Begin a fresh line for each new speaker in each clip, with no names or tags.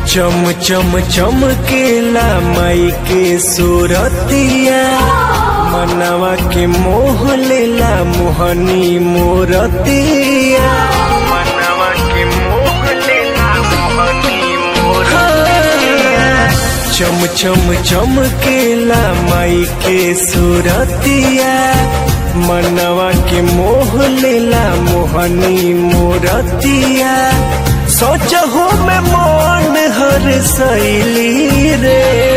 चम चम चमकेला माई के सूरतिया मनवा के मोह लेला मोहनी मोरतिया मनवा के मोह लेला मोहनी मोरतिया चम चम चमकेला माई के सूरतिया मनवा के मोह लेला मोहनी मोरतिया सोचहु में मन हर सैली रे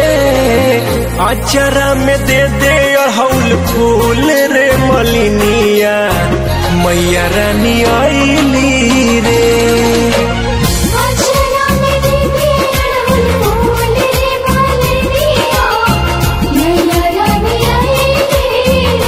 अचरा में दे दे अड़हुल फूल रे मलिनिया मैया रानी आईली रे
अक्षरा में दीदी अड़हुल फूल रे मालिनिया मैया रानी आई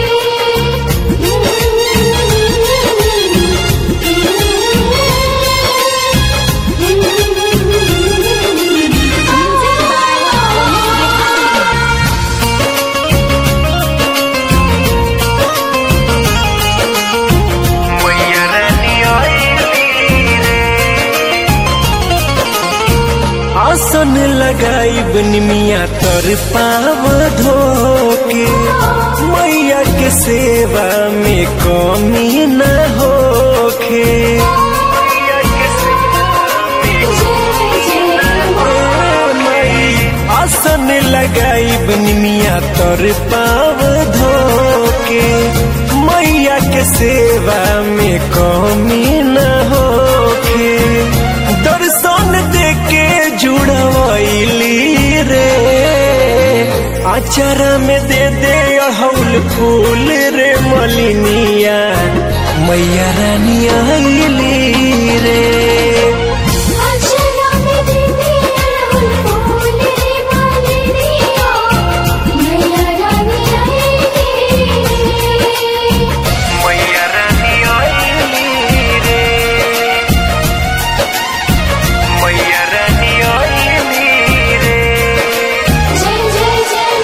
मैया रानी आईली रे आसन लगाई बनिमिया तर पाव धोके मैया के सेवा में कमी न होखे मैया के सेवा में मई आसन लगाई बनिमिया तर पाव धोके मैया के सेवा में कमी न होखे दर्शन देके जुड़वैली रे अचरा में दे दे अड़हुल फूल रे मलिनिया मैया रानी आईली रे
अक्षरा में दीदी अड़हुल फूल रे मालिनिया मैया रानी आई
मैया रानी आईली रे मैया रानी आईली रे
जय जय जय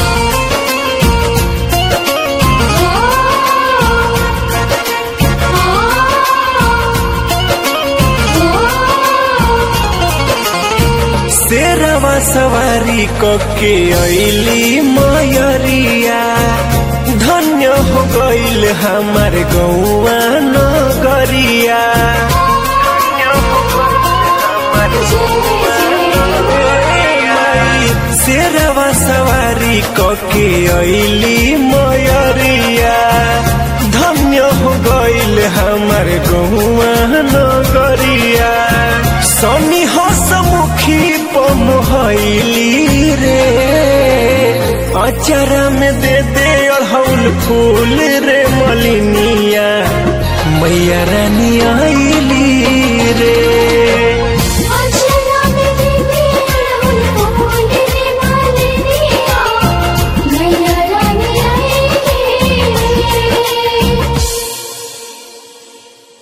शेरवा सवारी कके ऐली मयरिया धन्य हो गईल हमार गौआ नगरिया शेरवा सवारी कके ऐली मयरिया धन्य हो गईल हमार गौआ नगरिया सनी हसमुखी पमहैली रे अचरा में दे दे अड़हुल फूल रे मलिनिया मैया रानी आईली रे